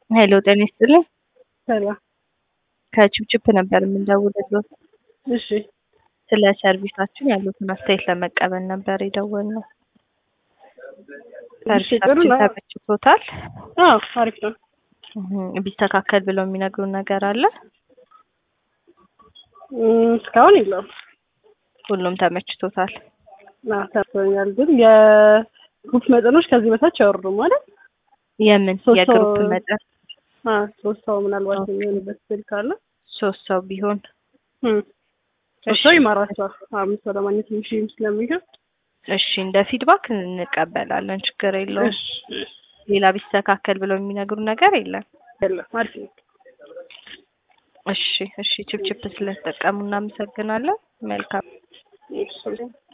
ሄሎ ጤና ይስጥልኝ። ሰላም። ከችፕችፕ ነበር የምንደውልልዎት። እሺ ስለ ሰርቪሳችን ያሉትን አስተያየት ለመቀበል ነበር የደወልነው። እሺ፣ ጥሩ ሰርቪሳችን ነው። ተመችቶታል? አዎ አሪፍ ነው። እህ፣ ቢስተካከል ብለው የሚነግሩን ነገር አለ? እም፣ እስካሁን የለውም። ሁሉም ተመችቶታል? አዎ ተርፎኛል። ግን የግሩፕ መጠኖች ከዚህ በታች አይወርዱም ማለት የምን ሶስት የግሩፕ ሰው- መጠን? አዎ ሶስት ሰው ምናልባት ኦኬ። የሚሆንበት ስል ካለ ሶስት ሰው ቢሆን እም፣ ሶስት እሺ። ሰው ይማራቸዋል። አምስት ሰው ለማግኘት ትንሽ ስለሚገብ እሺ፣ እንደ ፊድባክ እንቀበላለን፣ ችግር የለውም። እሺ፣ እሺ፣ ሌላ ቢስተካከል ብለው የሚነግሩን ነገር የለም? የለም አሪፍ ነው። እሺ፣ እሺ። ችፕችፕ ስለተጠቀሙ እናመሰግናለን። መልካም እሺ